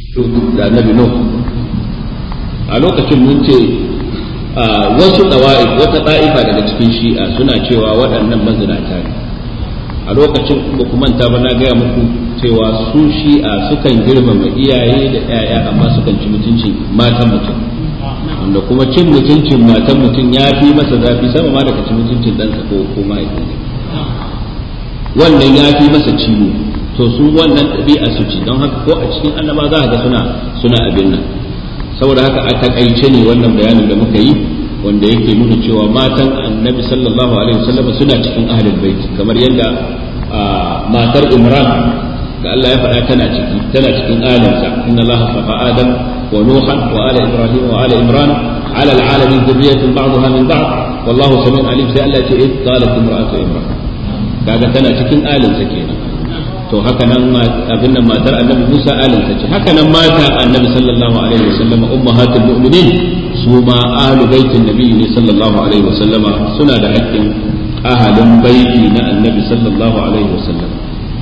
da annabi nuh a lokacin mun ce wasu ɗawa'i wata ɗa'ifa daga cikin shi'a suna cewa waɗannan mazinata ne a lokacin ba ku manta ba na gaya muku cewa su shi'a sukan girmama iyaye da 'ya'ya amma sukan ci mutuncin matan mutum wanda kuma cin mutuncin matan mutum ya fi masa zafi sama ma daga cin mutuncin ɗansa ko ko mahaifinsa wannan ya fi masa ciwo to su wannan ɗabi'a su ci don haka ko a cikin annaba za ga suna suna abin nan saboda haka a takaice ne wannan bayanin da muka yi wanda yake nuna cewa matan annabi sallallahu alaihi wasallam suna cikin ahlul bait kamar yadda matar imran da Allah ya faɗa tana ciki tana cikin alinsa inna Allah safa adam wa nuhan wa ala ibrahim wa ala imran ala alalamin dhurriyyatun ba'daha min ba'd wallahu samiun alim sai Allah ya ce id qalat imra'atu imran kaga tana cikin alinsa kenan to haka nan abin nan matar annabi Musa alinsa ce haka nan mata annabi sallallahu alaihi wasallam ummahatul mu'minin su ma ahlu baitin nabi ne sallallahu alaihi wasallama suna da haƙƙin ahalin baiti na annabi sallallahu alaihi wasallam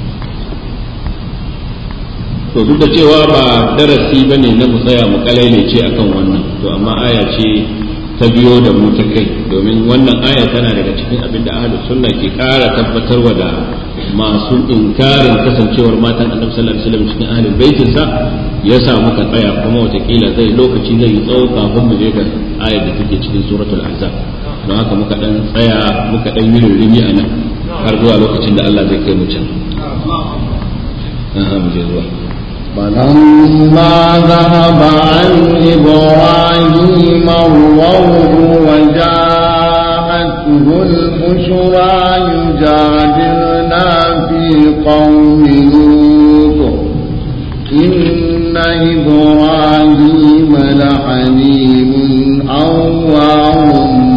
to duk da cewa ba darasi bane na mu tsaya mu kalaile ce akan wannan to amma aya ce ta biyo da mu ta kai domin wannan aya tana daga cikin abin da ahlus sunna ke ƙara tabbatarwa da masu inkarin kasancewar matan annabi sallallahu alaihi wasallam cikin ahlul baitin sa ya sa muka tsaya kuma watakila zai lokaci zai yi tsawo kafin mu je ga ayar da take cikin suratul ahzab don haka muka dan tsaya muka dan yi rurumi a nan har zuwa lokacin da Allah zai kai mu can mu je zuwa فلما ذهب عن إبراهيم الروع وجاءته البشرى يجادلنا في قوم لوط إن إبراهيم لحليم أواه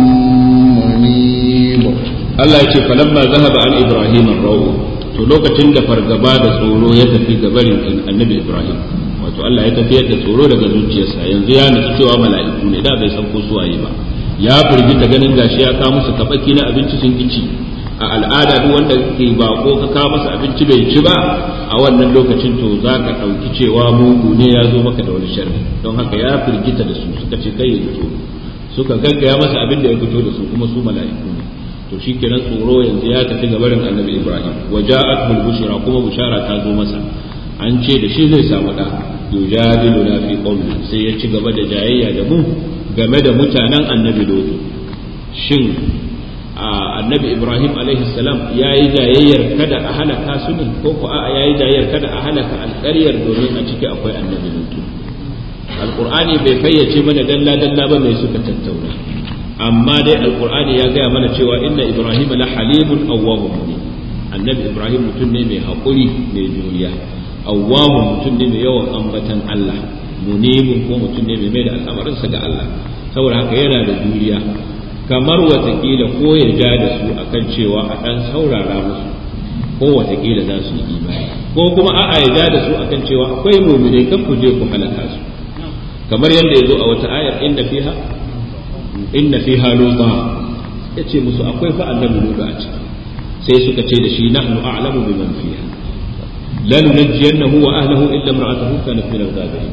منيب الله يقول فلما ذهب عن إبراهيم الروع to lokacin da fargaba da tsoro ya tafi gabarin annabi Ibrahim wato Allah ya tafiyar da tsoro daga zuciyarsa yanzu ya nutsu cewa mala'iku ne da bai san ko su waye ba ya firgita ganin gashi ya kawo musu kabaki na abinci sun kici a al'ada duk wanda ke bako ka kawo masa abinci bai ci ba a wannan lokacin to za ka ɗauki cewa mugu ne ya zo maka da wani sharri don haka ya firgita da su suka ce kai ya fito suka gaggaya masa abin da ya fito da su kuma su mala'iku ne to shi kenan tsoro yanzu ya tafi ga barin annabi ibrahim wa ja'at bil bushra kuma bushara ta zo masa an ce da shi zai samu da yujadilu na fi qawli sai ya ci gaba da jayayya da mu game da mutanen annabi lutu shin annabi ibrahim alaihi salam ya yi jayayyar kada a halaka su ne ko ko a'a ya yi jayayyar kada a halaka alƙaryar domin a ciki akwai annabi lutu alqur'ani bai fayyace mana dalla dalla ba mai suka tattauna amma dai alqur'ani ya gaya mana cewa inna ibrahim la halimun awwahum annabi ibrahim mutum ne mai haƙuri mai juriya awwahum mutum ne mai yawan ambatan Allah munibun ko mutum ne mai mai da al'amarinsa ga Allah saboda haka yana da juriya kamar watakila ko ya ja da su akan cewa a ɗan saurara musu ko watakila za su yi imani ko kuma a'a ya ja da su akan cewa akwai muminai kan ku je ku halaka su kamar yadda ya zo a wata ayar inda fiha inna fiha luta ya ce musu akwai fa annabi lutu a ciki sai suka ce da shi nahnu a'lamu biman fiha la nunajjiyannahu wa ahlihi illa imra'atuhu kanat min al-ghabirin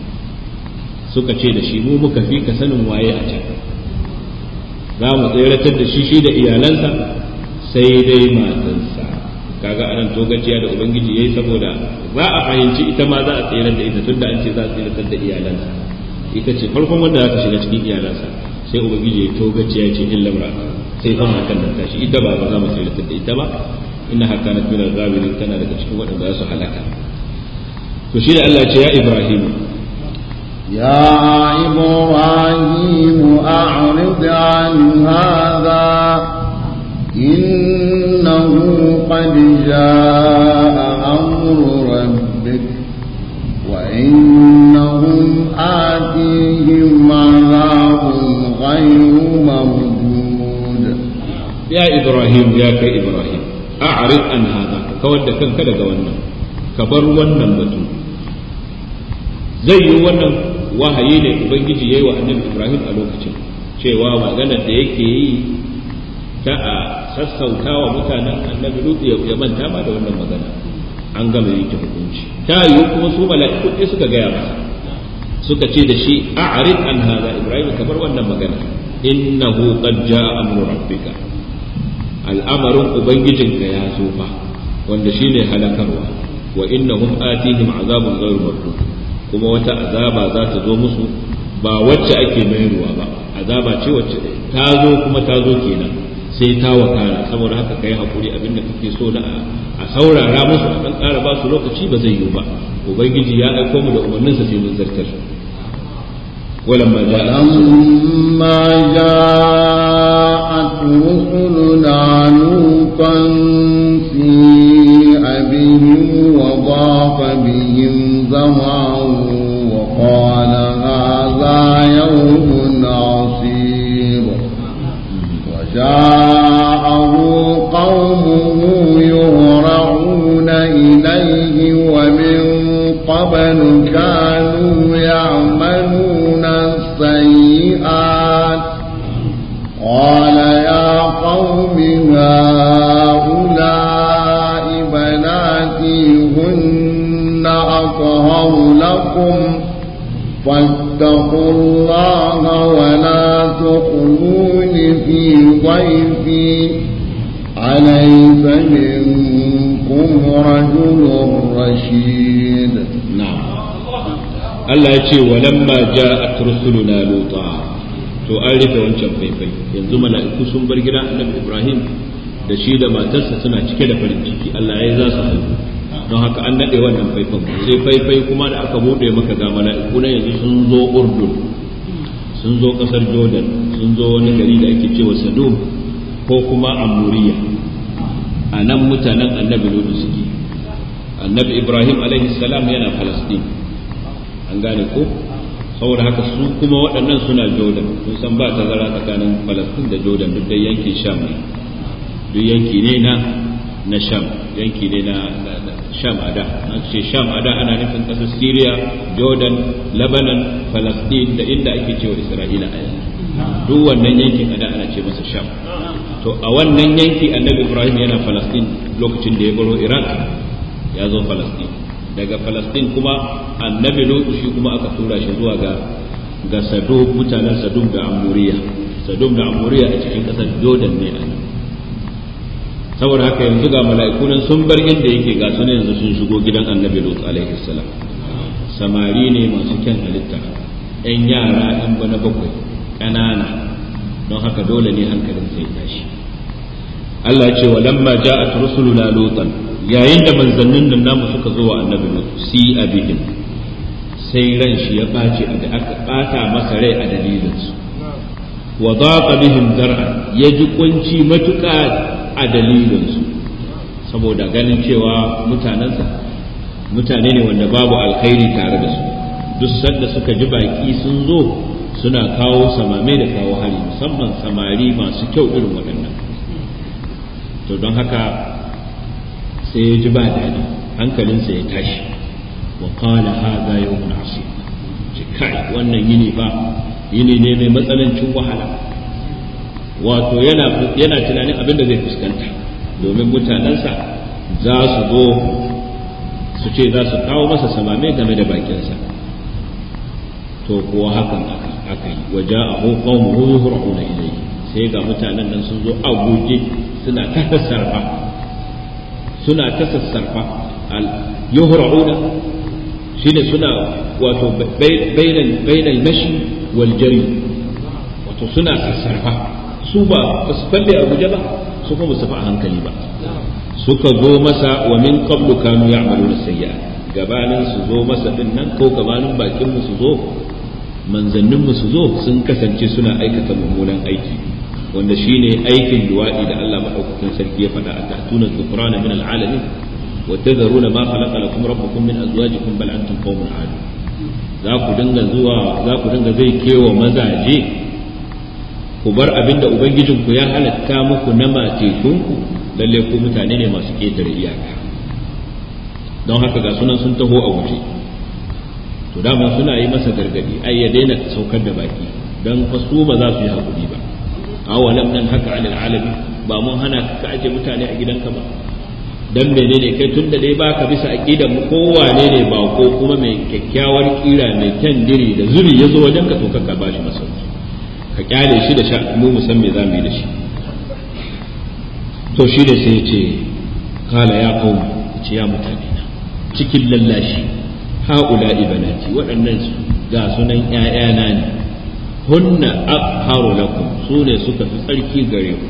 suka ce da shi mu muka fi ka sanin waye a can za mu tseratar da shi shi da iyalansa sai dai matansa kaga anan togaciya da ubangiji yayi saboda za a fahimci ita ma za a tsere da ita tunda an ce za a tseratar da iyalansa ita ce farkon wanda za ta shiga cikin iyalansa sai ubangiji ya togaciya ce illa mra sai fa matan da tashi ita ba ba za mu tseratar da ita ba inna haka na tunar zabirin tana daga cikin waɗanda za su halaka to shi da Allah ce ya Ibrahim يا إبراهيم أعرض عن هذا إنه قد جاء أمر ربك وإنهم آتيهم عذاب غير مردود يا إبراهيم يا كإبراهيم أعرض عن هذا كود كان كذا قولنا كبر ونن بتو زي ونن wahayi ne ubangiji yayi wa annabi ibrahim a lokacin cewa maganar da yake yi ta a sassauta wa mutanen annabi lutu ya manta ma da wannan magana an gama yanke hukunci ta yiwu kuma su mala'iku ɗaya suka gaya masa suka ce da shi a'rid an hada ibrahim kamar wannan magana innahu qad jaa amru rabbika al'amarin ubangijinka ya zo fa wanda shine halakarwa wa innahum atihim azabun ghayru mardud kuma wata azaba za ta zo musu ba wacce ake mayarwa ba azaba ce wacce ta zo kuma ta zo kenan sai ta wakana saboda haka kai hakuri abinda kake so na a saurara musu a kan ƙara ba su lokaci ba zai yiwu ba ubangiji ya aiko mu da umarninsa sai mun zartar ولما جاء ولما جاءت رسلنا لوطا سيء بهم وضاق بهم زرعا وقال هذا يوم عصيب وجاءه قومه يهرعون إليه ومن قبل كانوا يعملون السيئات قال يا قوم هؤلاء بناتي هن أطهر لكم فاتقوا الله ولا تخلون في ضيفي أليس منكم رجل رشيد نعم Allah ya ce walamma ja'at rusuluna luta to an rufe wancan faifai yanzu mala'iku sun bar gidan annabi Ibrahim da shi da matarsa suna cike da farin ciki Allah ya za su haihu don haka an nade wannan faifan sai faifai kuma da aka bude maka ga mala'iku na yanzu sun zo Urdun sun zo kasar Jordan sun zo wani gari da ake cewa Sadum ko kuma Amuriya a nan mutanen annabi Lutu suke annabi Ibrahim alaihi salam yana Palestine an gane ko saboda haka su kuma waɗannan suna jordan sun san ba tazara tsakanin falastin da jordan duk da yankin sham ne duk yanki ne na na sham yanki ne na sham ada an ce sham ada ana nufin ƙasar syria jordan lebanon falastin da inda ake cewa isra'ila a yanzu duk wannan yankin ada ana ce masa sham to a wannan yanki annabi ibrahim yana falastin lokacin da ya baro iraq ya zo falastin daga falastin kuma annabi lutu shi kuma aka tura shi zuwa ga ga sadum mutanen sadum da amuriya sadum da amuriya a cikin kasar jordan ne a nan saboda haka yanzu ga mala'iku nan sun bar inda yake ga su yanzu sun shigo gidan annabi lutu alaihi salam samari ne masu kyan halitta yan yara yan bana bakwai ƙanana don haka dole ne hankalin sai tashi Allah ya ce wa lamma ja'at rusuluna lutan yayin da manzannin nan namu suka zo wa annabi lut si abihim sai ran shi ya ɓaci da aka ɓata masa rai a dalilinsu wa daqa bihim zar'a ya ji kunci matuƙa a dalilinsu saboda ganin cewa mutanensa mutane ne wanda babu alkhairi tare da su duk sanda suka ji baki sun zo suna kawo samame da kawo hari musamman samari masu kyau irin waɗannan to don haka sai ya ji ba daɗi hankalinsa ya tashi wa qala hadha yawmun asib ce kai wannan yini ba yini ne mai matsanancin wahala wato yana yana tunanin abin da zai fuskanta domin mutanensa za su zo su ce za su kawo masa samame game da bakinsa to kuwa hakan aka yi wa ja'ahu qaumuhu yuhra'una ilayhi sai ga mutanen nan sun zo a guje suna ta sassarfa suna ta sassarfa al yuhra'una shine suna wato bainal bainal mashi wal jari wato suna sassarfa su ba su falle a guje ba su kuma su fa hankali ba suka zo masa wa min qablu kanu ya'maluna sayyi'at gabanin su zo masa din nan ko gabanin bakin mu su zo manzannin mu su zo sun kasance suna aikata mummunan aiki wanda shine aikin duwadi da Allah madaukakin sarki ya faɗa a ta'tuna dhukrana min al'alamin wa tadharuna ma khalaqa lakum rabbukum min azwajikum bal antum qaumun adu za ku dinga zuwa za ku dinga zai kewa mazaje ku bar abin da ubangijinku ya halatta muku na matekunku lalle ku mutane ne masu ƙetare iyaka don haka ga sunan sun taho a guje to dama suna yi masa gargadi ai ya daina saukar da baki don fasu ba za su yi hakuri ba awalam nan haka alal alabi ba mun hana ka aje mutane a gidanka ba dan menene kai tun da dai baka bisa aqidar mu kowane ne ba ko kuma mai kyakkyawar kira mai kyan diri da zuri ya zo wajen ka to ka ba shi masauki ka kyale shi da sha mu mu san me za mu yi da shi to shi da sai ce kala ya kawo ce ya mutane na cikin lallashi haula ibanati waɗannan ga sunan ƴaƴana ne hunna abharu lakum su ne suka fi tsarki gare ku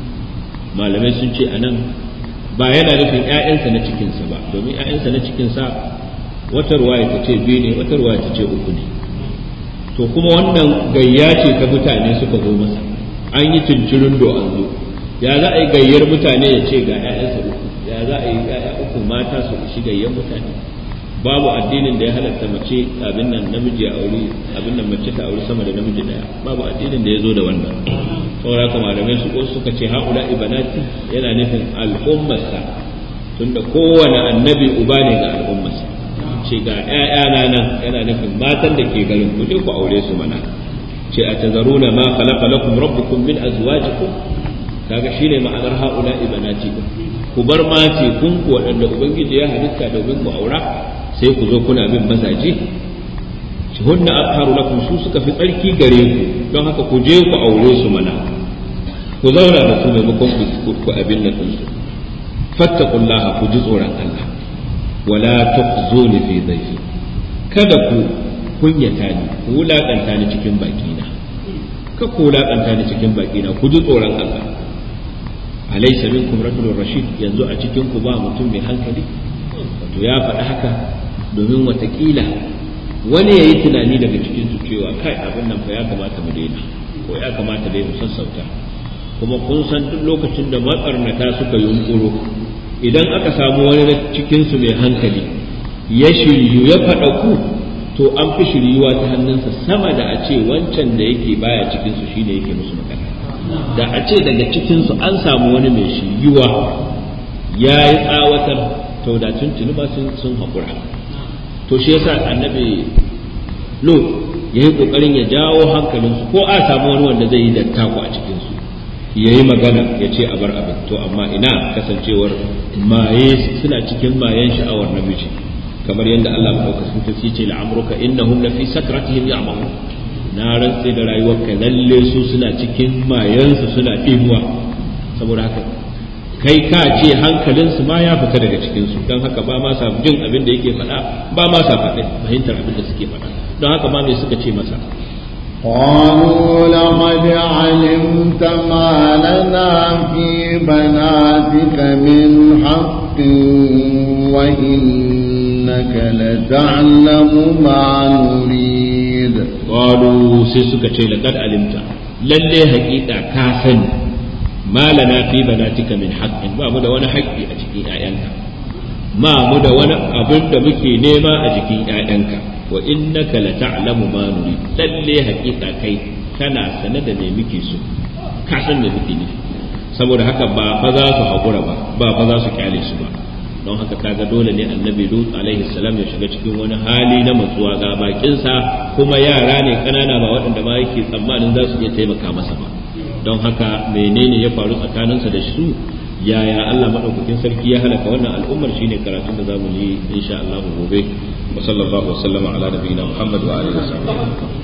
malamai sun ce anan ba yana nufin ƴaƴansa na cikinsa ba domin ƴaƴansa na cikinsa wata ruwaya ta ce biyu ne wata ruwaya ta ce uku ne to kuma wannan gayya ce ta mutane suka zo masa an yi cincirin do an zo ya za a yi gayyar mutane ya ce ga 'ya'yansa uku ya za a yi 'ya'ya uku mata su shi gayyar mutane babu addinin da ya halatta mace abin nan namiji a aure abin nan mace ta aure sama da namiji daya babu addinin da ya zo da wannan saboda haka malamai su ko suka ce haula ibanati yana nufin al'ummarsa tunda kowane annabi uba ne ga al'ummarsa ce ga ‘ya'yana nan yana nufin matan da ke garin ku je ku aure su mana ce a tazaruna ma khalaqa lakum rabbukum min azwajikum kaga shine ma'anar haula ibanati ku bar mace kun ku waɗanda ubangiji ya halitta domin ku aura sai ku zo kuna bin mazaje shi hunna atharu lakum su suka fi tsarki gare ku don haka ku je ku aure su mana ku zauna da su maimakon ku abin nan su fattaqullaha ku ji tsoron Allah wala tukhzuni fi dhayfi kada ku kunyata ni ku wulakanta ni cikin bakina ka ku wulakanta ni cikin bakina ku ji tsoron Allah alaysa minkum rajulun rashid yanzu a cikin ku ba mutum mai hankali wato ya faɗi haka domin watakila wani ya yi tunani daga cikin su cewa kai abin nan fa ya kamata mu daina ko ya kamata dai mu sassauta kuma kun san duk lokacin da matsarnata suka yunkuro idan aka samu wani na cikinsu mai hankali ya shiryu ya faɗa ku to an fi shiryuwa ta hannunsa sama da a ce wancan da yake baya cikinsu shine yake musu magana da a ce daga cikinsu an samu wani mai shiryuwa ya yi tsawatar to da tuntuni ba sun haƙura to shi yasa annabi lo ya yi ƙoƙarin ya jawo hankalinsu ko a samu wani wanda zai yi dattako a cikinsu ya yi magana ya ce a bar abin to amma ina kasancewar maye suna cikin mayen sha'awar namiji kamar yadda Allah maɗaukakin ta ce la'amruka innahum la fi sakratihim ya'mahu na rantse da rayuwarka lalle su suna cikin mayansu suna ɗimuwa saboda haka kai ka ce hankalinsu ma ya fita daga cikinsu don haka ba ma sa jin abin da yake faɗa ba ma sa faɗi fahimtar abin da suke faɗa don haka ma me suka ce masa قالوا لقد علمت ما لنا في بناتك من حق وإنك لتعلم ما نريد قالوا سيسك لقد علمت للي حقيقة كاسن ما لنا في بناتك من حق ما مدى وانا حقي أجكي آيانك ما مدى وانا أبن مكي نيما أجكي آيانك wa innaka la ta'lamu ma nuri lalle hakika kai kana sane da me muke so ka san me muke nufi saboda haka ba fa za su haƙura ba ba fa za su kyale su ba don haka kaga dole ne annabi lut alaihi salam ya shiga cikin wani hali na matsuwa ga bakinsa kuma yara ne kanana ba waɗanda ma yake tsammanin za su iya taimaka masa ba don haka menene ya faru tsakaninsa da su yaya Allah madaukakin sarki ya halaka wannan al'ummar shine karatun da zamu yi insha Allah gobe wa sallallahu wa sallama ala nabiyina Muhammad wa alihi wasallam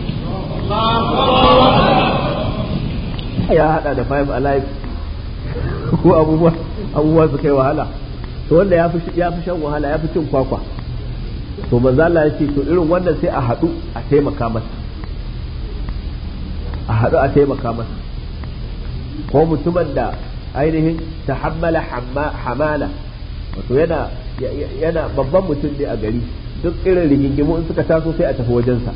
ya hada da five alive ko abubuwa abubuwa su kai wahala to wanda ya fi ya fi shan wahala ya fi cin kwakwa to manzo Allah ya ce to irin wannan sai a hadu a taimaka masa a hadu a taimaka masa ko mutumin da ainihin tahammala hamala wato yana yana babban mutum ne a gari duk irin rigingimu in suka taso sai a tafi wajensa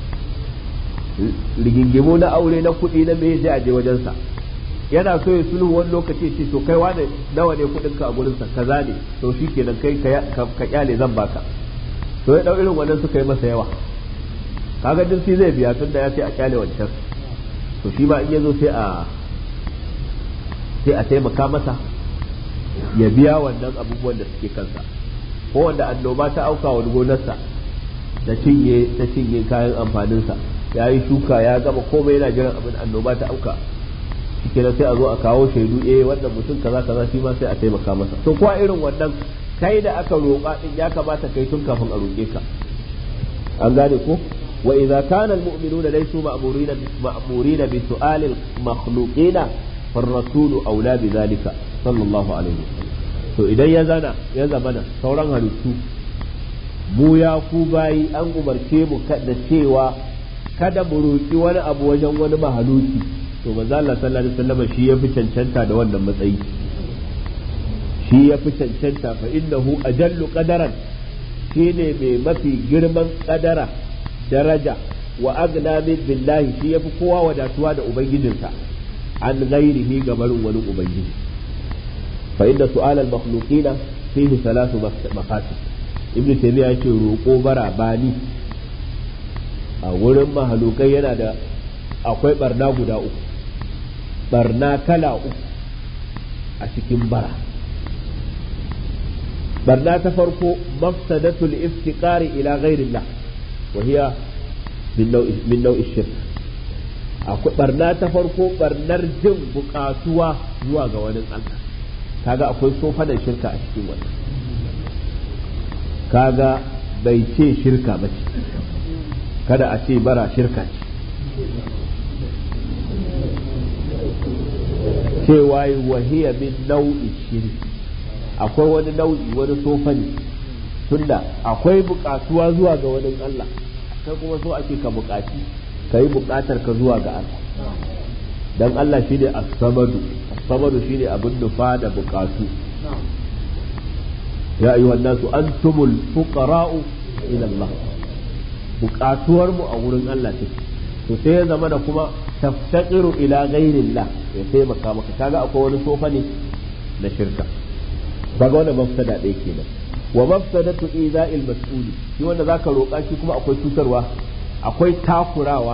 rigingimu na aure na kuɗi na me sai a je wajensa yana so ya sulhu wani lokaci ce to kai wane nawa ne kuɗin ka a gurinsa kaza ne to shi kenan kai ka kyale zan baka to ya dau irin wannan suka yi masa yawa kaga duk shi zai biya tunda ya ce a kyale wancan to shi ma in ya zo sai a sai a taimaka masa ya biya wannan abubuwan da suke kansa ko wanda annoba ta auka wa gonarsa ta cinye ta cinye kayan amfaninsa ya yi shuka ya gama komai yana jiran abin annoba ta auka shikenan sai a zo a kawo shaidu eh wannan mutum kaza kaza shi ma sai a taimaka masa to kuwa irin wannan kai da aka roƙa din ya kamata kai tun kafin a roƙe ka an gane ko wa idza kana almu'minuna laysu ma'murina ma'murina bi su'al al-makhluqina فالرسول أولى بذلك صلى الله عليه وسلم to idan ya zana ya zamana sauran halittu mu ya ku bayi an umarce mu da cewa kada mu roƙi wani abu wajen wani mahaluki to manzo Allah sallallahu alaihi wasallam shi ya fi cancanta da wannan matsayi shi ya fi cancanta fa innahu ajallu qadaran shine mai mafi girman kadara daraja wa agna min billahi shi yafi kowa wadatuwa da ubangijinsa an ghairihi gabarin wani ubangiji fa inda su'al al makhluqina fihi thalathu maqasid ibnu taymiya yace roƙo bara bani a wurin mahalukai yana da akwai barna guda uku barna kala uku a cikin bara barna ta farko mafsadatul iftiqari ila ghairillah wa hiya min nau'i shirk akwai barna ta farko barnar jin bukatuwa zuwa ga wani Allah kaga akwai sofanan shirka a cikin wannan kaga bai ce shirka ba ce kada a ce bara shirka ce cewa wahiya min nau'i shirki akwai wani nau'i wani sofani tunda akwai bukatuwa zuwa ga wani Allah kai kuma so ake ka bukaci ka yi bukatar ka zuwa ga Allah dan Allah shine as-samadu as-samadu shine abin nufa da bukatu ya ayyuhan nasu antumul fuqara'u ila Allah bukatuwar mu a wurin Allah take to sai ya zama da kuma taftaqiru ila ghairillah ya taimaka maka kaga akwai wani sofa ne na shirka kaga wannan mafsada ɗaya kenan wa mafsadatu iza'il mas'uli shi wanda zaka roƙa shi kuma akwai cutarwa akwai takurawa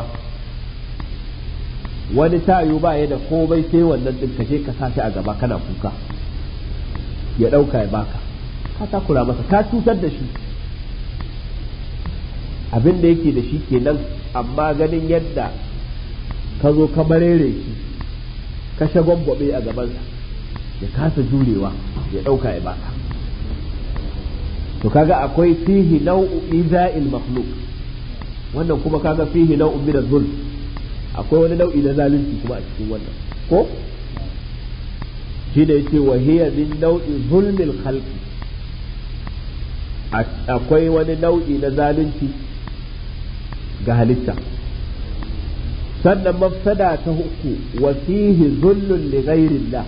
wani tayo ba ya da komai sai wannan din kashe ka sashi a gaba kana kuka ya ɗauka ya baka ka takura masa ka cutar da shi abin da yake da shi kenan amma ganin yadda ka zo ka marere shi ka shagwabbabe a gabansa ya kasa jurewa ya ɗauka ya baka to kaga akwai fihi nau'u iza'il makhluq wannan kuma kaga fihi nau'un min zulm akwai wani nau'i na zalunci kuma a cikin wannan ko shi da yace wa hiya min nau'i zulmil khalqi akwai wani nau'i na zalunci ga halitta sannan mafsada ta uku wa fihi zullun li ghairillah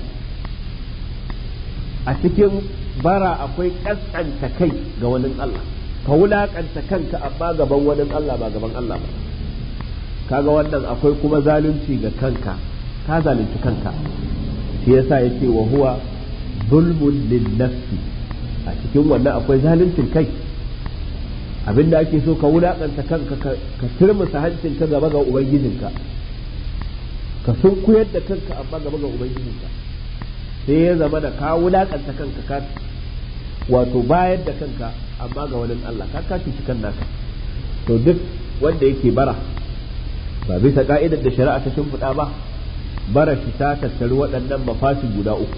a cikin bara akwai kaskanta kai ga wani Allah ka wulakanta kanka amma gaban wani Allah ba gaban Allah ba kaga wannan akwai kuma zalunci ga kanka ka zalunci kanka shi yasa yace wa huwa zulmun lin nafsi a cikin wannan akwai zaluncin kai abinda ake so ka wulakanta kanka ka turmusa hancinka gaba ga ubangijinka ka sunkuyar da kanka amma gaba ga ubangijinka sai ya zama da ka wulakanta kanka ka wato bayar da kanka amma ga wani Allah ka kashi shi kan naka to duk wanda yake bara ba bisa ka'idar da shari'a ta shimfiɗa ba bara shi ta tattari waɗannan mafasin guda uku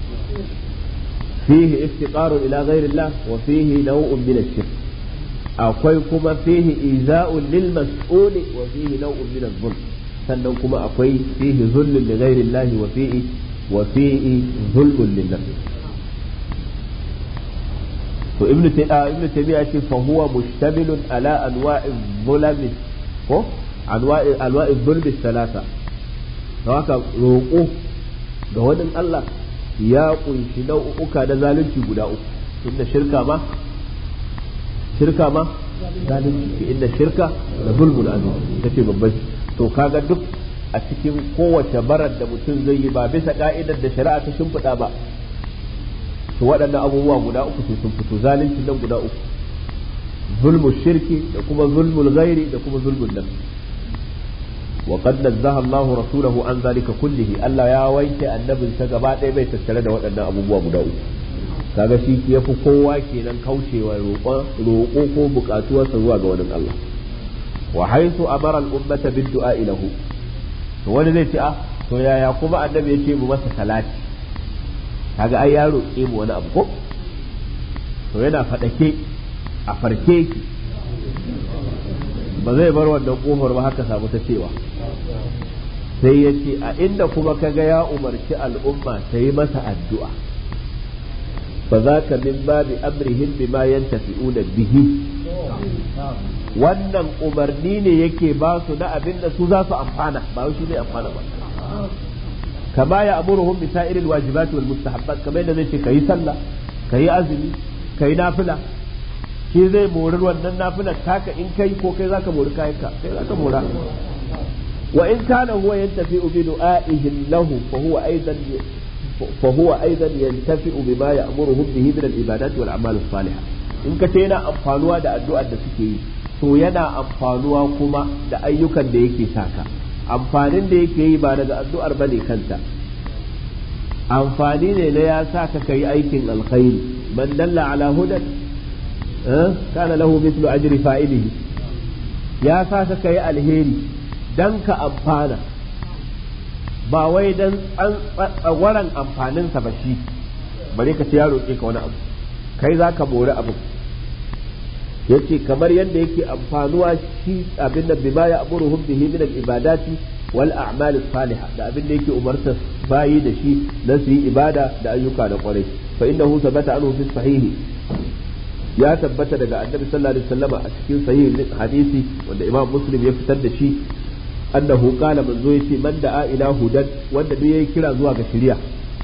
fihi iftiqarun ila ghairillah wa fihi naw'un min ash-shirk akwai kuma fihi iza'un lil mas'uli wa fihi naw'un min adh-dhulm sannan kuma akwai fihi zullun li ghairillah wa fihi wa fihi zulmun lin nafs to ibnu taymiya ibnu taymiya ce fa huwa mushtamilun ala anwa'i dhulami ko anwa'i anwa'i dhulmi thalatha to haka roƙo ga wani Allah ya kunshi nau'uka na zalunci guda uku tunda shirka ma shirka ma zalunci inda shirka da zulmun azim tace babban to kaga duk a cikin kowace barar da mutum zai yi ba bisa ka'idar da shari'a ta shimfiɗa ba to waɗannan abubuwa guda uku sai sun fito zalunci nan guda uku zulmu shirki da kuma zulmul ghairi da kuma zulmun nafs wa qad nazzaha Allahu rasulahu an zalika kullihi Allah ya wanke annabin sa gaba ɗaya bai tattare da waɗannan abubuwa guda uku kaga shi yafi kowa kenan kaucewa roƙo ko buƙatuwarsa zuwa ga wani Allah wa haythu amara al-ummata bid du'a lahu to wani zai ce a to yaya kuma annabi ya ce mu masa salati kaga ai ya roƙe mu wani abu ko to yana faɗake a farke ki ba zai bar wannan kofar ba haka samu ta cewa sai ya ce a inda kuma kaga ya umarci al'umma ta yi masa addu'a fa za ka min babi amrihim bima yantafi'una bihi wannan umarni ne yake ba su na abin da su za su amfana ba shi ne amfana ba kama ya amuruhum bi sa'iril wajibati wal mustahabbat kamar yadda zai ce kayi sallah kayi azumi kayi nafila shi zai mori wannan nafilar taka in kai ko kai zaka mori kayanka kai zaka mora wa in kana huwa yantafi bi du'a'ihim lahu fa huwa aidan fa huwa aidan yantafi bima ya'muruhum bihi min al-ibadat wal a'mal as-salihah in ka ce yana amfanuwa da addu'ar da suke yi to yana amfanuwa kuma da ayyukan da yake saka amfanin da yake yi ba daga addu'ar bane kanta amfani ne na ya sa ka kai aikin alkhairi man dalla ala hudan kana lahu mithlu ajri fa'ilihi ya sa ka kai alheri dan ka amfana ba wai dan tsagwaran amfaninsa ba shi bare ka ce ya roƙe ka wani abu kai za ka mori abu yace kamar yadda yake amfanuwa shi abin da bima ya amuruhum bihi min al-ibadati wal a'mal salihah da abin da yake umarta bayi da shi na su yi ibada da ayyuka da kwarai fa innahu sabata anhu fi sahihi ya tabbata daga annabi sallallahu alaihi wasallam a cikin sahih hadisi wanda imam muslim ya fitar da shi annahu qala manzo yace man da'a ila hudan wanda duk yayi kira zuwa ga shari'a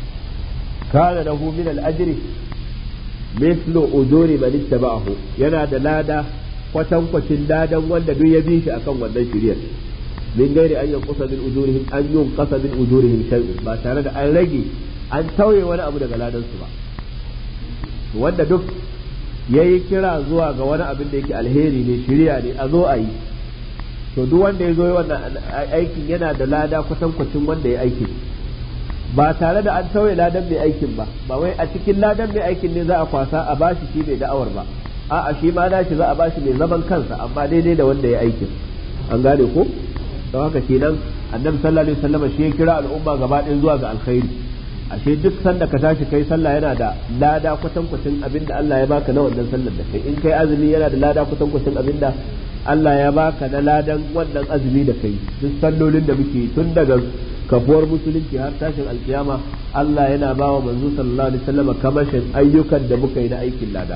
kana lahu min al-ajri mithlu ujuri man ittaba'ahu yana da lada kwatankwacin ladan wanda duk ya bi shi akan wannan shari'ar min gairi an yanqusa min ujurihim an yunqasa min ujurihim shay'un ba tare da an rage an tauye wani abu daga ladan su ba wanda duk yayi kira zuwa ga wani abin da yake alheri ne shari'a ne a zo a yi to duk wanda ya zo wannan aikin yana da lada kwatankwacin wanda ya aikin ba tare da an tauye ladan mai aikin ba ba wai a cikin ladan mai aikin ne za a kwasa a bashi shi mai da'awar ba a'a shi ma nashi za a bashi mai zaman kansa amma daidai da wanda ya aikin an gane ko don haka kenan annabi sallallahu alaihi wasallam shi ya kira al'umma gaba ɗaya zuwa ga alkhairi ashe duk sanda ka tashi kai sallah yana da lada kwatankwacin abin da Allah ya baka na wannan sallar da kai in kai azumi yana da lada kwatankwacin abin da Allah ya baka na ladan wannan azumi da kai duk sallolin da muke tun daga kafuwar musulunci har tashin alkiyama Allah yana ba wa manzo sallallahu alaihi wasallam kamashin ayyukan da muka yi na aikin lada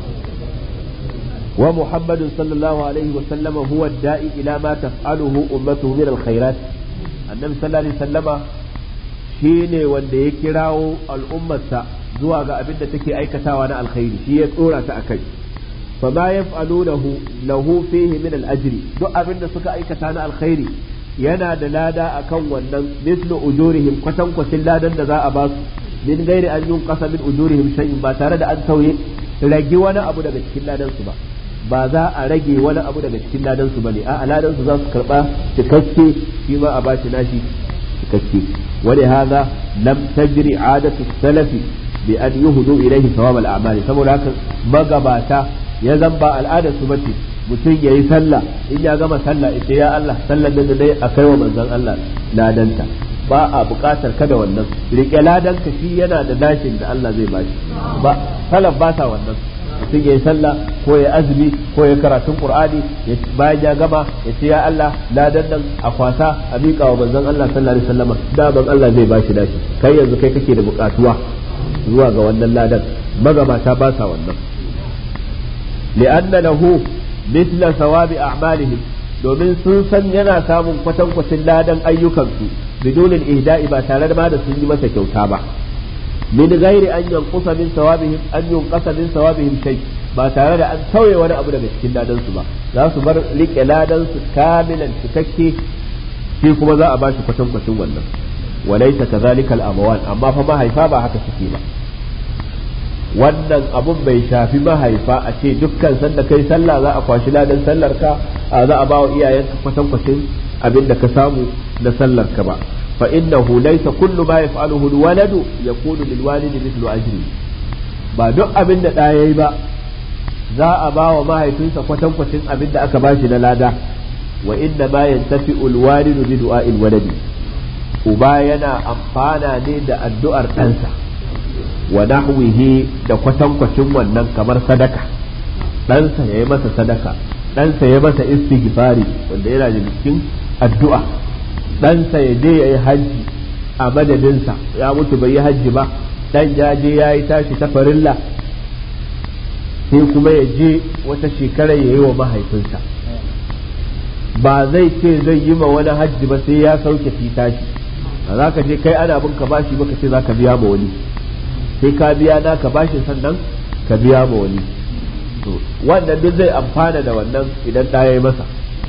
wa muhammadun sallallahu alaihi wasallam huwa da'i ila ma taf'aluhu ummatuhu min alkhairat annabi sallallahu alaihi wasallama shine wanda ya kirawo al'ummarsa zuwa ga abin da take aikatawa na alkhairi shi ya tsora ta akai fa ma yaf'alunahu lahu fihi min al-ajri duk abin da suka aikata na alkhairi yana da lada akan wannan mislu ujurihim kwatankwacin ladan da za a ba su min gairi an yun kasa min ujurihim shay'in ba tare da an tauye rage wani abu daga cikin ladan su ba ba za a rage wani abu daga cikin ladan su bane a ladan su za su karba cikakke shi ma a bashi nashi cikakke wani hadha lam tajri adatu salafi bi an yuhdu ilayhi thawab al-a'mali saboda haka magabata ya zamba al'adar su bace mutum ya yi sallah in ya gama sallah ita ya Allah sallar da dai a kai wa manzon Allah ladanta ba a buƙatar kada wannan rike ladanka shi yana da dashin da Allah zai bashi ba salaf ba sa wannan mutum ya yi sallah ko ya azumi ko ya karatun qur'ani bayan ya gama ya ce ya Allah ladan nan a kwasa a miƙa wa manzon Allah sallallahu alaihi wasallam da ban Allah zai bashi dashi kai yanzu kai kake da buƙatuwa zuwa ga wannan ladan magabata ba sa wannan li'anna lahu mithla sawabi a'malihim domin sun san yana samun kwatankwacin ladan ayyukansu bidulin ihda'i ba tare da ma da sun yi masa kyauta ba min ghairi an yanqusa min sawabihim an yunqasa min sawabihim shay ba tare da an tauye wani abu daga cikin ladan su ba za su bar rike ladan su kamilan cikakke shi kuma za a bashi kwatankwacin wannan walaysa kadhalika al-amwan amma fa mahaifa ba haka suke ba wannan abun bai shafi mahaifa a ce dukkan sanda kai sallah za a kwashi ladan sallar ka za a bawa iyayenka kwatan kwacin abin da ka samu na sallar ka ba fa innahu laysa kullu ma yaf'aluhu alwaladu yakunu lilwalidi mithlu ajri ba duk abin da da yayi ba za a bawa mahaifinsa kwatan kwacin abin da aka bashi na lada wa inna ma yantafi'u alwalidu bi du'a'il waladi uba yana amfana ne da addu'ar ɗansa wa nahwihi da kwatankwacin wannan kamar sadaka ɗansa ya yi masa sadaka ɗansa ya masa istighfari wanda yana da cikin addu'a ɗansa ya je ya yi hajji a madadinsa ya mutu bai yi hajji ba ɗan ya je ya yi tashi ta farilla sai kuma ya je wata shekara ya yi wa mahaifinsa ba zai ce zai yi ma wani hajji ba sai ya sauke tashi ba za ka je kai ana bin ka bashi ba ka ce za ka biya ma wani sai ka biya na ka bashi sannan ka biya ma wani to wannan duk zai amfana da wannan idan ɗaya ya masa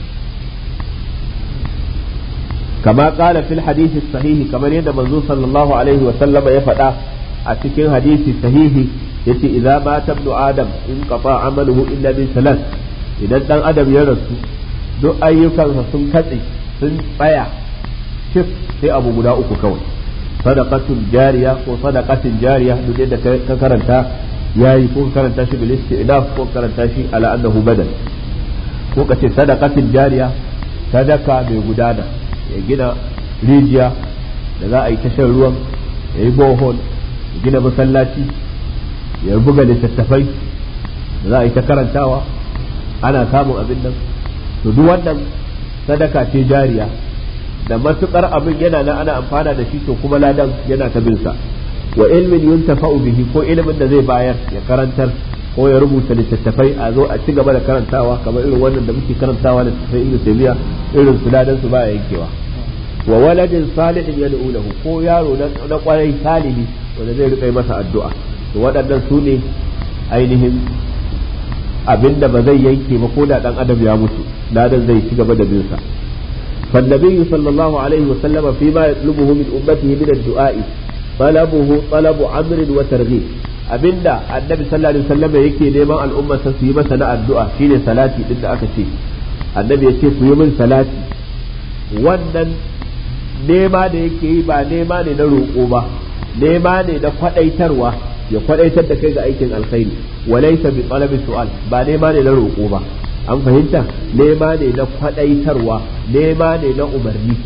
kama kala fil hadisi sahihi kamar yadda manzo sallallahu alaihi wa sallama ya faɗa a cikin hadisi sahihi yace idza mata ibnu adam in qata amaluhu illa min salat idan dan adam ya rasu duk ayyukansa sun katse sun tsaya cif sai abu guda uku kawai sadaqatul jariya ko sadaqatin jariya duk yadda ka karanta yayi ko karanta shi bil istinaf ko karanta shi ala annahu badal ko kace sadaqatin jariya sadaka mai gudana ya gina rijiya da za a yi tashar ruwan ya yi bohol ya gina masallaci ya buga littattafai da za a yi ta karantawa ana samun abin nan to duk wannan sadaka ce jariya da matukar abin yana nan ana amfana da shi to kuma ladan yana ta binsa wa ilmin yuntafa'u bihi ko ilimin da zai bayar ya karantar ko ya rubuta littattafai a zo a ci gaba da karantawa kamar irin wannan da muke karantawa da sai ibnu taymiya irin su ladan su baya yankewa wa waladin salihin yad'u lahu ko yaro na kwarai salihi wanda zai rika masa addu'a to waɗannan su ne ainihin abinda ba zai yanke ba ko da dan adam ya mutu ladan zai ci gaba da binsa فالنبي صلى الله عليه وسلم فيما يطلبه من أمته من الدعاء طلبه طلب عمر وترغيب abinda annabi sallallahu alaihi wasallam yake neman al'umma su yi masa na addu'a shine salati din da aka ce annabi yace ku yi min salati wannan nema da yake yi ba nema ne na roƙo ba nema ne na kwadaitarwa ya kwadaitar da kai ga aikin alkhairi walaysa bi talabi su'al ba nema ne na roƙo ba an fahimta nema ne na kwadaitarwa nema ne na umarni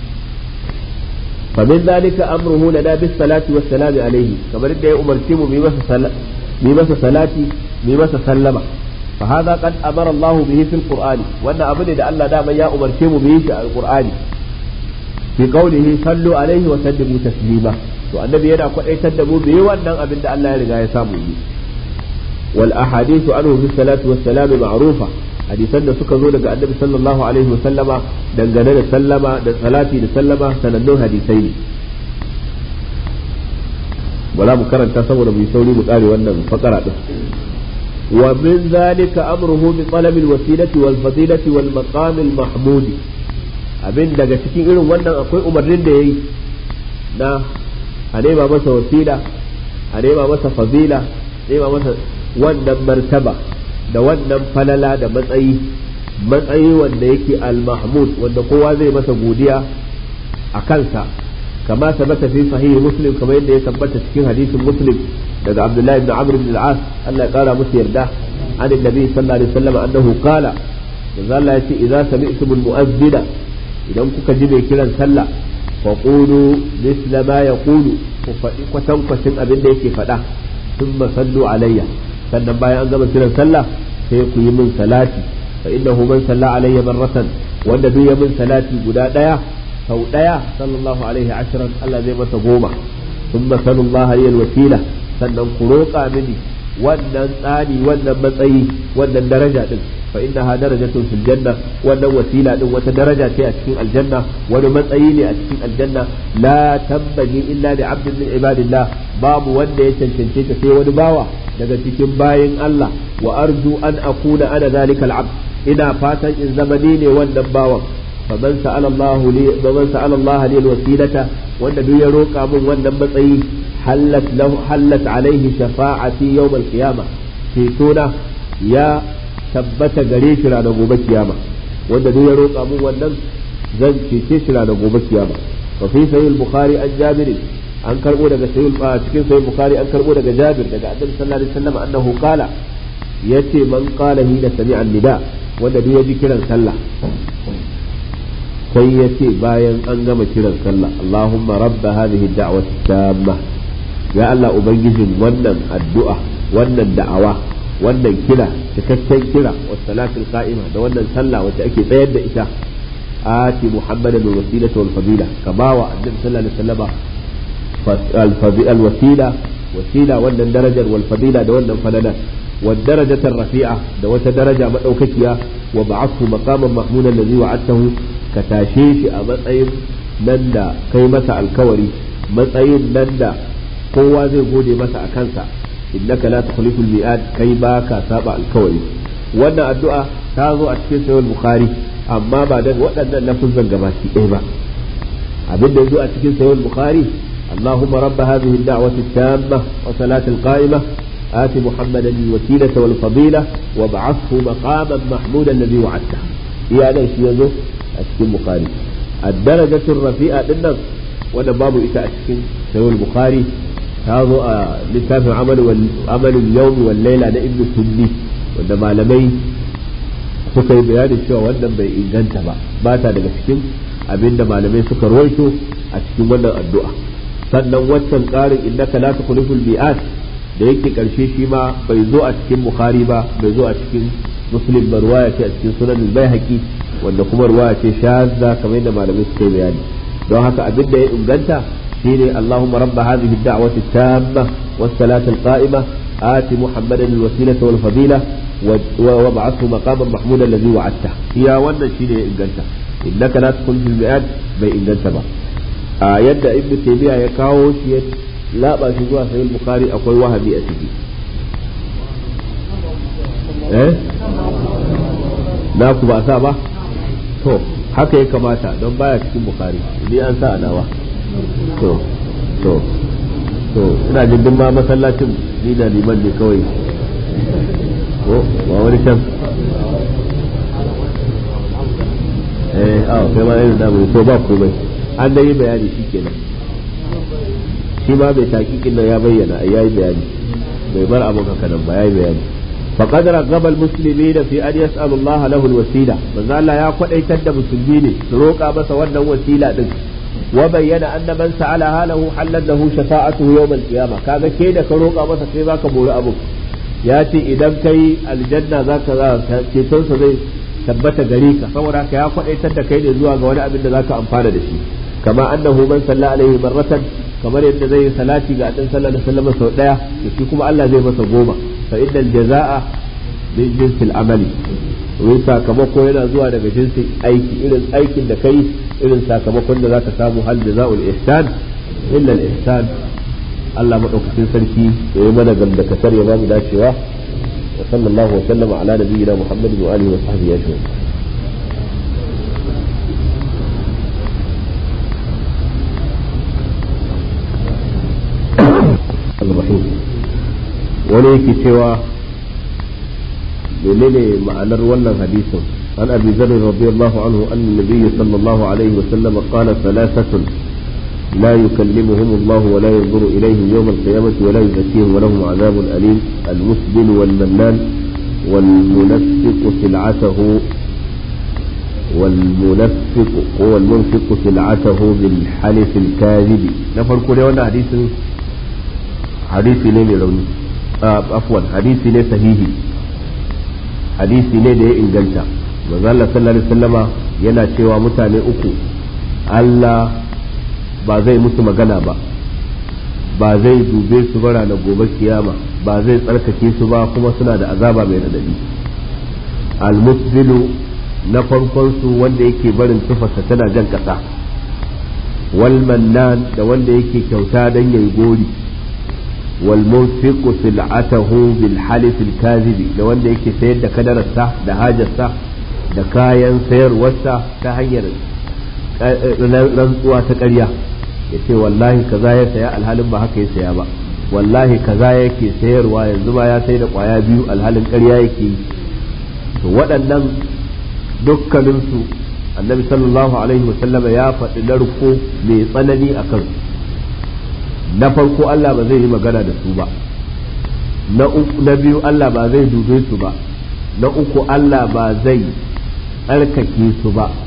فمن ذلك أمره لنا بالصلاة والسلام عليه كما رد أمرتم بمس صلاة بمس سلمة فهذا قد أمر الله به في القرآن وأن أبدا الله دام يا أمرتم به في القرآن في قوله صلوا عليه وسلموا تسليما والنبي يدعى قد يتدبوا به وأن أبدا الله يرجع يسامه والأحاديث عنه في الصلاة والسلام معروفة hadisan da suka zo daga annabi sallallahu alaihi wasallama dangane da sallama da salati da sallama sanannun hadisai ne wala mu karanta saboda mu yi sauri mu kare wannan fakara din wa min zalika amruhu bi talabil wasilati wal fadilati wal maqam al mahmud abin daga cikin irin wannan akwai umarnin da yayi na a nema masa wasila a nema masa fadila nema masa wannan martaba da wannan falala da matsayi matsayi wanda yake al-mahmud wanda kowa zai masa godiya a kansa kama sabata fi sahihi muslim kamar yadda ya tabbata cikin hadisin muslim daga abdullahi ibn amr ibn al-as Allah ya kara musu yarda an annabi sallallahu alaihi wasallam annahu qala manzo Allah ya ce idza sami'tum al-mu'azzina idan kuka ji mai kiran sallah fa qulu misla ma yaqulu ku faɗi kwatankwacin abin da yake faɗa thumma sallu alayya sannan bayan an gama kiran sallah sai ku yi min salati fa innahu man salla alayya marratan wanda duk ya min salati guda daya sau daya sallallahu alaihi ashran Allah zai masa goma thumma sallallahu alaihi wasila sannan ku roƙa mini wannan tsani wannan matsayi wannan daraja din fa innaha darajatun fil janna wannan wasila din wata daraja ce a cikin aljanna wani matsayi ne a cikin aljanna la tambagi illa li abdin min ibadillah babu wanda ya cancance ta sai wani bawa daga cikin bayin Allah wa arju an akuna ana zalika al-abd ina fatan in zamani ne wannan bawan faman sa'ala Allah li faman sa'ala Allah li al-wasilata wanda duk ya roka min wannan matsayi hallat lahu hallat alaihi shafa'ati yawm al-qiyamah cetona ya tabbata gare shi ranar gobe kiyama wanda duk ya roka min wannan zan cece shi ranar gobe kiyama wa fi sahih al-bukhari an jabir an karbo daga sahih cikin sahih bukhari an karbo daga jabir daga annabi sallallahu alaihi wasallam annahu qala yace man qala hina sami'a nida wanda duk ya ji kiran sallah sai ya ce bayan an gama kiran sallah Allahumma rabba hadhihi da'wati tamma ya Allah ubangijin wannan addu'a wannan da'awa wannan kira cikakken kira wa salatul qa'ima da wannan sallah wacce ake tsayar da ita ati muhammadan bil wasilati wal fadila ka bawa annabi sallallahu alaihi wasallam al wasila wasila wannan darajar wal fadila da wannan falalar والدرجة الرفيعة دوت درجة مدوككيا وبعثه مقاما محمودا الذي وعدته كتاشيش أمطعين نندا كي مسع الكوري مطعين نندا قوة زي قولي مسع كنسا إنك لا تخلف المئات كي باكا سابع الكوري وانا الدعاء تازو أتكين سوى البخاري أما بعد وانا نفذ الجماسي إيبا أبدا يزو أتكين سوى البخاري اللهم رب هذه الدعوة التامة وصلاة القائمة آت محمدا الوسيلة والفضيلة وابعثه مقاما محمودا الذي وعدته يا أنا شيء أشكين بخاري الدرجة الرفيعة للنص وأنا باب إتاء أشكين سوى البخاري هذا لتافع عمل عمل اليوم والليلة أنا ابن سني wanda malamai suka yi bayanin cewa wannan bai inganta ba ba ta daga cikin abinda malamai suka rawaito a cikin wannan addu'a sannan waccan ƙarin innaka la tukhliful mi'at da yake karshe shi ma bai zo a cikin bukhari ba bai zo a cikin muslim ba ruwaya ce a cikin sunan baihaqi wanda kuma ruwaya ce shazza kamar yadda malamai suka yi bayani don haka abin da ya inganta shine Allahumma rabba hadhihi ad-da'wati at-tamma was-salati al-qa'ima آت محمدا الوسيلة والفضيلة وابعثه مقاما محمودا الذي وعدته يا وانا شيء إنجلتا إنك لا تدخل في المئات بي إنجلتا با آه يد ابن تيمية يكاو شيء لا با في زوا سيد البخاري أقول وهمي أتجي eh na ku ba sa ba to haka ya kamata don baya cikin bukari ni an sa anawa to to to ina jin ma masallacin ni da liman ne kawai ko ba wani can eh a kai ma irin da to ba komai an da yi bayani shi kenan shi ma bai taƙiƙin nan ya bayyana ya yi bayani bai bar abin haka nan ba ya yi bayani فقد رغب المسلمين في أن يسأل الله له الوسيلة من الله يا قد ايتد مسلمين روكا بس ودن وسيلة دن وبين أن من سألها له حلت له شفاعته يوم القيامة كذا كيدا كروكا بس في ذاك بول أبوك ياتي إذا كي الجنة ذاك كيتون زي tabbata gare ka saboda haka ya kwadaitar da kai ne zuwa ga wani abin da zaka amfana da shi kama annahu man salla alaihi marratan kamar yadda zai yi salati ga annabi sallallahu alaihi wasallam sau daya to shi kuma Allah zai masa goma fa innal jazaa min jinsil amali wai sakamako yana zuwa daga jinsin aiki irin aikin da kai irin sakamakon da zaka samu hal jazaul ihsan illa al ihsan Allah madaukakin sarki ya yi mana gamdakatar ya bamu dacewa wa sallallahu wa sallama ala nabiyyina muhammadin wa alihi wa sahbihi ajma'in الرحيم wani yake cewa menene ma'anar wannan hadisin an abi zar radiyallahu anhu anna nabiy sallallahu alaihi wa sallam qala thalathatun لا يكلمهم الله ولا ينظر إليهم يوم القيامة ولا يزكيهم ولهم عذاب أليم المسبل والمنان والمنفق سلعته والمنفق هو المنفق سلعته بالحلف الكاذب نفر كل وانا حديث hadisi ne mai rauni afwan hadisi ne sahihi hadisi ne da ya inganta manzo Allah sallallahu alaihi wasallama yana cewa mutane uku Allah ba zai musu magana ba ba zai dube su bara na gobe kiyama ba zai tsarkake su ba kuma suna da azaba mai radadi almusbilu na farkon su wanda yake barin tufarsa tana jan kasa wal mannan da wanda yake kyauta dan yayi gori والمنفق سلعته بالحلف الكاذب da wanda yake sayar da kadararsa da hajarsa da kayan sayarwarsa ta hanyar rantsuwa ta ƙarya ya ce wallahi kaza ya saya alhalin ba haka ya saya ba wallahi kaza yake sayarwa yanzu ba ya sai da ƙwaya biyu alhalin ƙarya yake yi to waɗannan dukkaninsu annabi sallallahu alaihi wasallama ya faɗi narko mai tsanani a kansu na farko Allah ba zai yi magana da su ba na biyu Allah ba zai dube su ba na uku Allah ba zai tsarkake su ba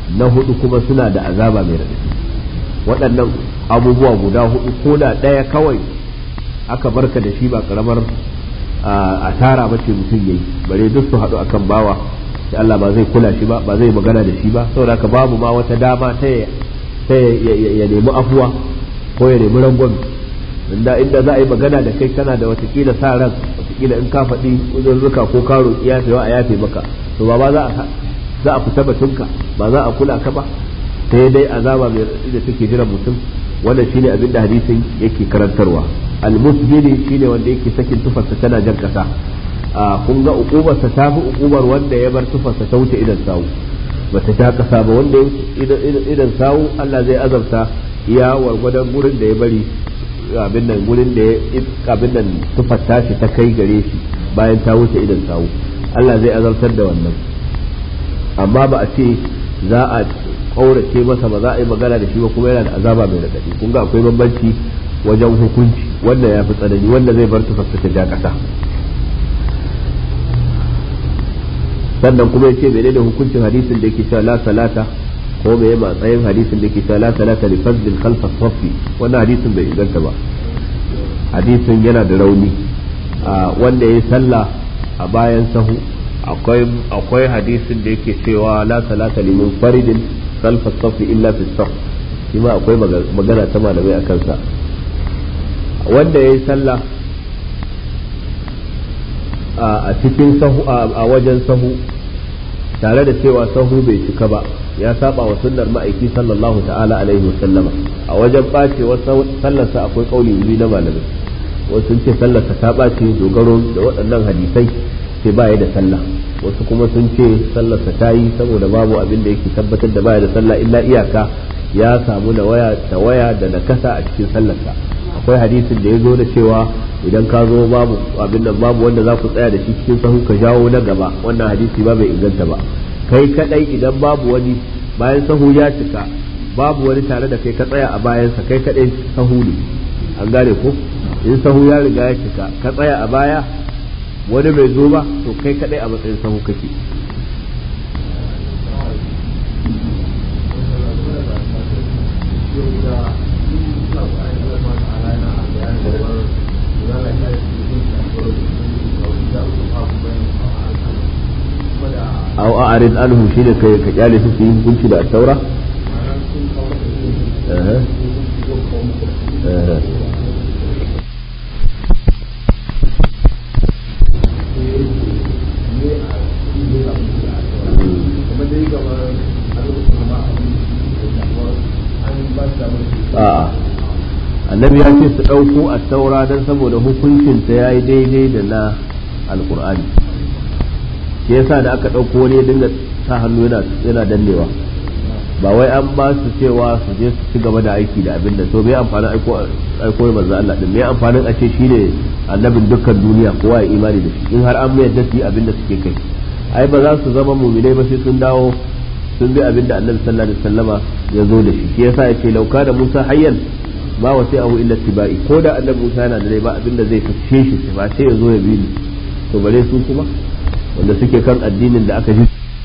na hudu kuma suna da azaba mai raɗaɗi waɗannan abubuwa guda hudu ko da ɗaya kawai aka barka da shi ba karamar asara ba ce mutum yayi bare duk su haɗu akan bawa da Allah ba zai kula shi ba ba zai magana da shi ba saboda haka babu ma wata dama ta ya nemi afuwa ko ya nemi rangon inda inda za a yi magana da kai kana da watakila sa ran watakila in ka faɗi uzurruka ko ka roƙi yafewa a yafe maka to ba ba za a za a fita batunka ba za a kula ka ba sai dai azaba mai raɗaɗi da take jiran mutum wannan shine abin da hadisin yake karantarwa almusbili shine wanda yake sakin tufarsa tana jan kasa a kun ga ukubarsa ta fi ukubar wanda ya bar tufarsa ta wuce idan sawu bata ta kasa ba wanda idan sawu Allah zai azabta iya wargwadon gurin da ya bari abin nan gurin da ya abin nan tufar tashi ta kai gare shi bayan ta wuce idan sawu Allah zai azabtar da wannan amma ba a ce za a kaurace masa ba za a yi magana da shi ba kuma yana da azaba mai raɗaɗi kun ga akwai bambanci wajen hukunci wanda ya fi tsanani wanda zai bar tufarsa ta ja ƙasa sannan kuma yace menene hukuncin hadisin da yake cewa la salata ko me matsayin hadisin da yake cewa la salata li fardin khalfa safi wannan hadisin bai inganta ba hadisin yana da rauni wanda yayi sallah a bayan sahu akwai akwai hadisin da yake cewa la salata li munfaridin khalfa safi illa fi saf shi ma akwai magana ta malamai a kansa wanda yayi sallah a cikin sahu a wajen sahu tare da cewa sahu bai cika ba ya saba wa sunnar ma'aiki sallallahu ta'ala alaihi wasallama a wajen bacewar sallarsa akwai kauli biyu na malamai wasu sun ce sallarsa ta bace dogaro da waɗannan hadisai sai baya da sallah wasu kuma sun ce sallarsa ta yi saboda babu abin da yake tabbatar da baya da sallah illa iyaka ya samu na waya ta waya da nakasa a cikin sallarsa akwai hadisin da ya zo da cewa idan ka zo babu abin nan babu wanda za ku tsaya da shi cikin sahu ka jawo na gaba wannan hadisi ba bai inganta ba kai kadai idan babu wani bayan sahu ya cika babu wani tare da kai ka tsaya a bayansa kai kadai sahu ne an gane ko in sahu ya riga ya cika ka tsaya a baya wani bai zo ba to kai kadai a matsayin sahu kake aw a'rid anhum shine kai ka kyale su yi hukunci da taura a'a annabi ya ce su ɗauko a taura don saboda hukuncinta ya yi daidai da na alkur'ani shi yasa da aka ɗauko wani ya dinga sa hannu yana dannewa ba wai an ba su cewa su je su ci gaba da aiki da abin da to me amfanin aiko aiko manzo Allah din me amfanin a ce shine annabin dukkan duniya kowa ya imani da shi in har an mayar da su abin da suke kai ai ba za su zama mu'minai ba sai sun dawo sun bi abin da annabi sallallahu alaihi wasallama ya zo da shi shi yasa ya ce lauka da Musa hayyan ba wa sai abu illa tibai ko da annabi Musa yana da rai ba abin da zai fice shi ba sai ya zo ya bi ni to bare su kuma wanda suke kan addinin da aka ji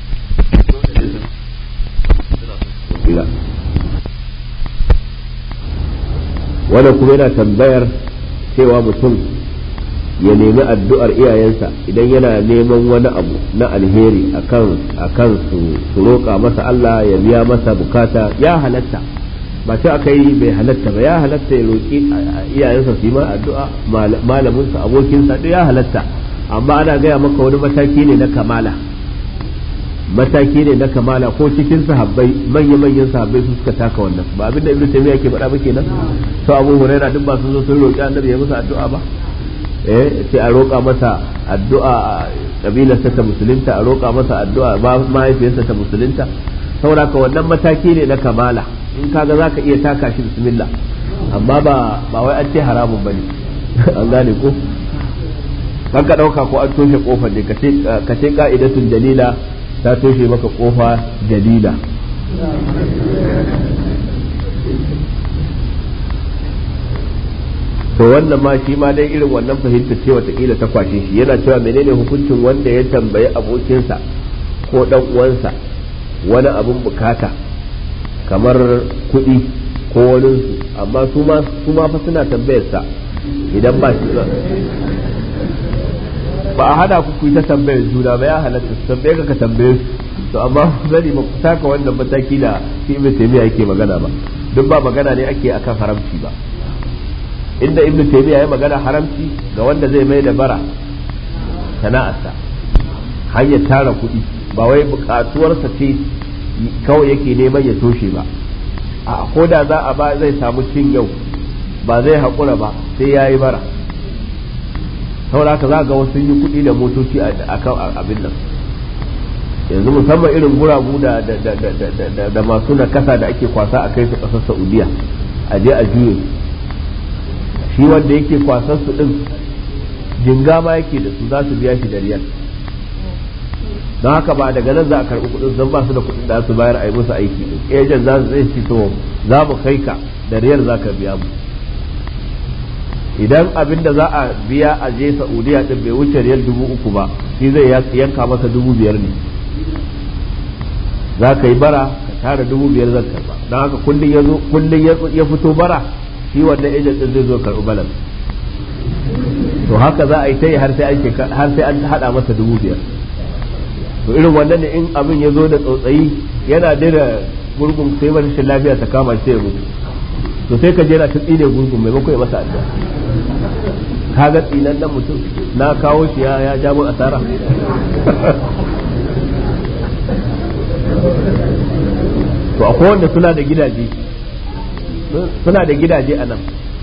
wanda kuma yana tambayar cewa mutum ya nemi addu'ar iyayensa idan yana neman wani abu na alheri akan akan su su roƙa masa Allah ya biya masa bukata ya halatta ba ta aka yi bai halatta ba ya halatta ya roƙi iyayensa su yi ma addu'a malaminsa abokinsa ya halatta amma ana gaya maka wani mataki ne na kamala mataki ne na kamala ko cikin sahabbai manya manyan sahabbai su suka taka wannan ba abinda ibnu taymiya ke faɗa ba kenan to abu huraira duk ba su zo sun roƙi annabi ya musu addu'a ba eh sai a roƙa masa addu'a kabilarsa ta musulunta a roƙa masa addu'a mahaifiyarsa ta musulunta saboda ka wannan mataki ne na kamala in kaga zaka iya taka shi bismillah amma ba ba wai an ce haramun bane an gane ko kan ka ɗauka ko an toshe kofar ne ka ce ka'idatun dalila ta toshe maka kofa dalila to wannan ma shi ma dai irin wannan fahimtar ce watakila ta kwashe shi yana cewa menene hukuncin wanda ya tambayi abokinsa ko dan uwansa wani abun bukata kamar kuɗi ko waninsu amma su ma fa suna tambayarsa idan ba shi ba a hada ku ku ta tambayar juna ba ya halatta su tambaye ka ka tambaye su to amma zani ba ku taka wannan mataki da shi ibn taymiya yake magana ba duk ba magana ne ake akan haramci ba inda ibn taymiya ya magana haramci ga wanda zai mai da bara sana'arsa hanyar tara kuɗi ba wai buƙatuwarsa ce kawai yake neman ya toshe ba a ko da za a ba zai samu cin yau ba zai haƙura ba sai ya yi bara saboda haka za ga wasu yi kuɗi da motoci a kan abin nan yanzu musamman irin guragu da da masu nakasa da ake kwasa a kai su ƙasar saudiya a je a juye shi wanda yake kwasan su din jinga ma yake da su za su biya shi da riyal don haka ba daga nan za a karɓi kuɗin zan ba su da kuɗin da su bayar a yi musu aiki ejen za su zai to za mu kai ka da riyal za ka biya mu idan abin da za a biya a je saudiya din bai wuce riyal dubu uku ba shi zai yanka masa dubu biyar ne za ka yi bara ka tara dubu biyar zan karba don haka kullum ya zo kullum ya fito bara shi wannan ejen din zai zo karɓi balan to haka za a yi ta yi har sai an haɗa masa dubu biyar to irin wannan ne in abin ya zo da tsotsayi yana daina gurgun sai wani rashin lafiya ta kama sai ya mutu to sai ka je na ta tsine gurgun maimako ya masa addu'a ka ga tsinan nan mutum na kawo shi ya ja mun asara to akwai wanda suna da gidaje suna da gidaje a nan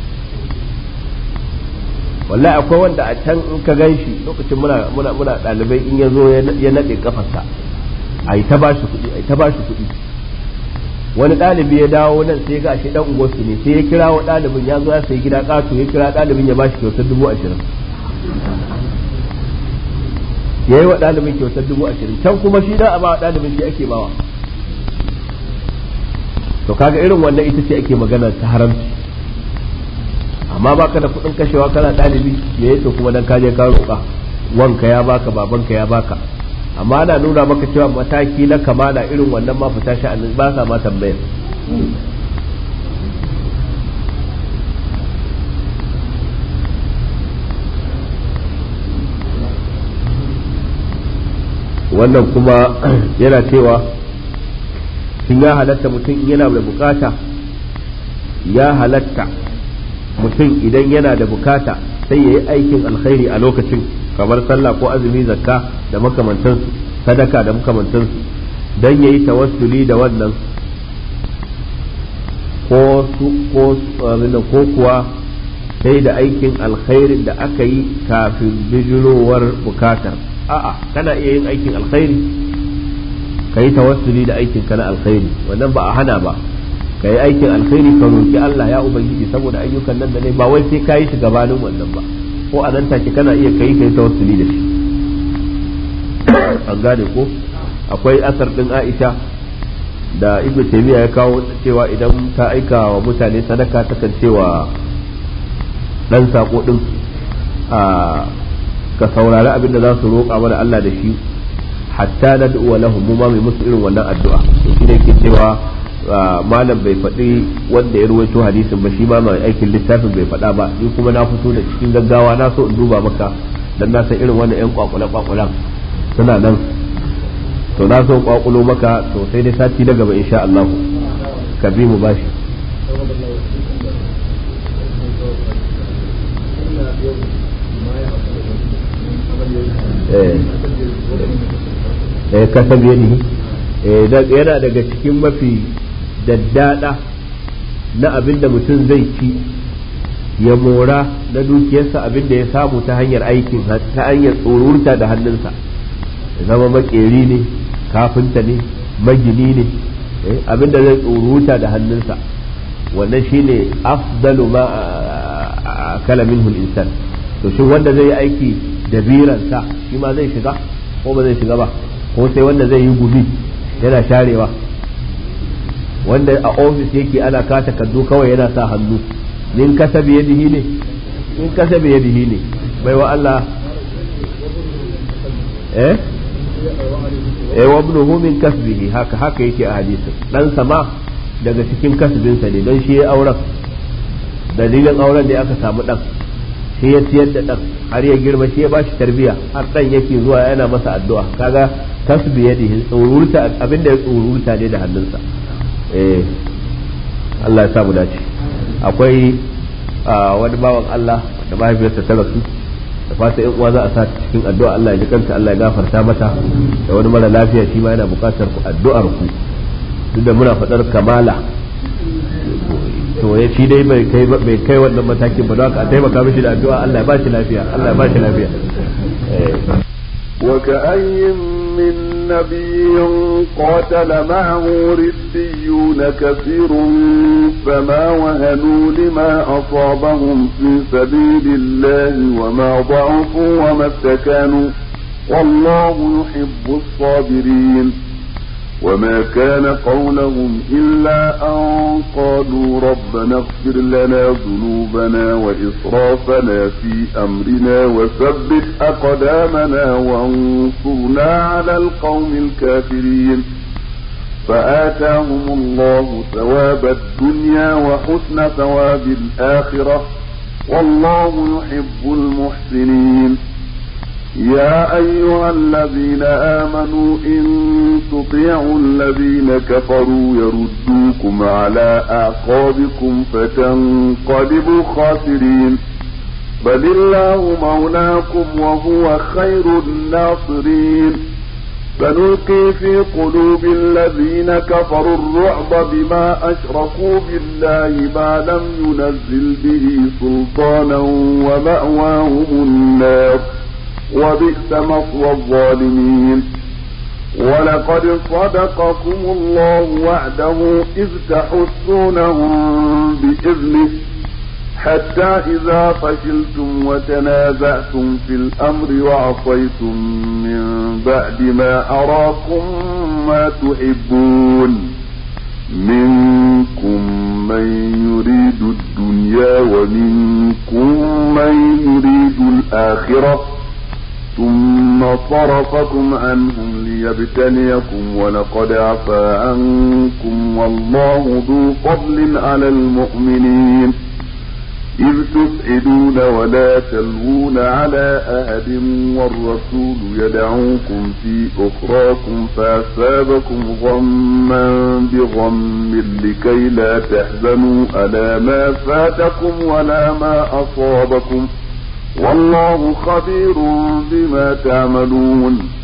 wallahi akwai wanda a can in ka gan shi lokacin muna muna muna ɗalibai in ya zo ya naɗe kafarsa a yi ta ba shi kuɗi a yi ta ba shi kuɗi wani ɗalibi ya dawo nan sai ga shi ɗan unguwarsu ne sai ya kira wa ɗalibin ya zo ya sayi gida ƙato ya kira ɗalibin ya ba shi kyautar dubu ashirin ya yi wa ɗalibin kyautar dubu ashirin can kuma shi da a ba wa ɗalibin shi ake bawa to kaga irin wannan ita ce ake magana ta haramci amma baka da kuɗin kashewa kana ɗalibi me yake kuma dan kaje ka roƙa wanka ya baka babanka ya baka amma ana nuna maka cewa mataki na kamala irin wannan ma fita sha'anin ba sa ma tambayar wannan kuma yana cewa shin ya halatta mutum yana da bukata ya halatta mutum idan yana da bukata sai ya yi aikin alkhairi a lokacin kamar sallah ko azumi zakka da makamantansu sadaka da makamantansu don ya yi tawassuli da wannan ko ko kuwa sai da aikin alkhairin da aka yi kafin bijirowar bukatar a'a kana iya yin aikin alkhairi ka yi tawassuli da aikin ka na alkhairi wannan ba a hana ba ka yi aikin alkhairi ka roki Allah ya ubangiji saboda ayyukan nan da ne ba wai sai ka yi shi gabanin wannan ba ko a nan take kana iya kai kai tawassuli da shi an gane ko akwai asar din Aisha da Ibn Taymiyyah ya kawo cewa idan ta aika wa mutane sadaka ta kan cewa dan sako din a ka saurari abin da za su roƙa mana Allah da shi hatta na du'a lahum mu ma mai musu irin wannan addu'a to shi ne ke cewa malam bai faɗi wanda ya ruwaito hadisin ba shi ma mai aikin littafin bai faɗa ba ni kuma na fito da cikin gaggawa na so in duba maka dan na san irin wannan yan kwakule kwakulan suna nan to na so kwakulo maka to sai dai sati na gaba insha Allah ka bi mu bashi eh kasab yadihi yana daga cikin mafi daddada na abin da mutum zai ci ya mora na dukiyarsa abin da ya samu ta hanyar aikin ta hanyar tsorurta da hannunsa ya zama makeri ne kafinta ne magini ne abin da zai tsoruta da hannunsa wannan shine afdalu ma kala minhu insan to shi wanda zai yi aiki da biransa shi ma zai shiga ko ba zai shiga ba ko sai wanda zai yi gumi yana sharewa wanda a ofis yake ana ka takardu kawai yana sa hannu nin kasa biyadihi ne in kasa biyadihi ne bai wa Allah eh eh wa ibnuhu min kasbihi haka haka yake a hadisin dan sama daga cikin kasbinsa ne don shi ya auren dalilin auren da aka samu dan shi ya ciyar da dan har ya girma shi ya bashi tarbiya har dan yake zuwa yana masa addu'a kaga kasbi yadihi tsururta abinda ya tsururta ne da hannunsa eh Allah ya sa mu dace akwai wani bawan Allah da mahaifiyarsa ta rasu da fata yan uwa za a sa cikin addu'a Allah ya ji kanta Allah ya gafarta mata da wani mara lafiya shi ma yana buƙatar ku addu'ar ku duk da muna faɗar kamala to ya ci dai bai kai bai kai wannan matakin ba don haka a taimaka mishi da addu'a Allah ya ba shi lafiya Allah ya ba shi lafiya وكأي من نبي قاتل معه ربيون كثير فما وهنوا لما أصابهم في سبيل الله وما ضعفوا وما استكانوا والله يحب الصابرين وما كان قولهم إلا أن قالوا ربنا اغفر لنا ذنوبنا وإسرافنا في أمرنا وثبت أقدامنا وانصرنا على القوم الكافرين فآتاهم الله ثواب الدنيا وحسن ثواب الآخرة والله يحب المحسنين يا أيها الذين آمنوا إن تطيعوا الذين كفروا يردوكم على أعقابكم فتنقلبوا خاسرين بل الله مولاكم وهو خير الناصرين فنلقي في قلوب الذين كفروا الرعب بما أشركوا بالله ما لم ينزل به سلطانا ومأواهم النار وبئس مثوى الظالمين ولقد صدقكم الله وعده إذ تحسونهم بإذنه حتى إذا فشلتم وتنازعتم في الأمر وعصيتم من بعد ما أراكم ما تحبون منكم من يريد الدنيا ومنكم من يريد الآخرة ثم صرفكم عنهم ليبتليكم ولقد عفا عنكم والله ذو فضل على المؤمنين إذ تسعدون ولا تلوون على أحد والرسول يدعوكم في أخراكم فأصابكم غما بغم لكي لا تحزنوا على ما فاتكم ولا ما أصابكم والله خبير بما تعملون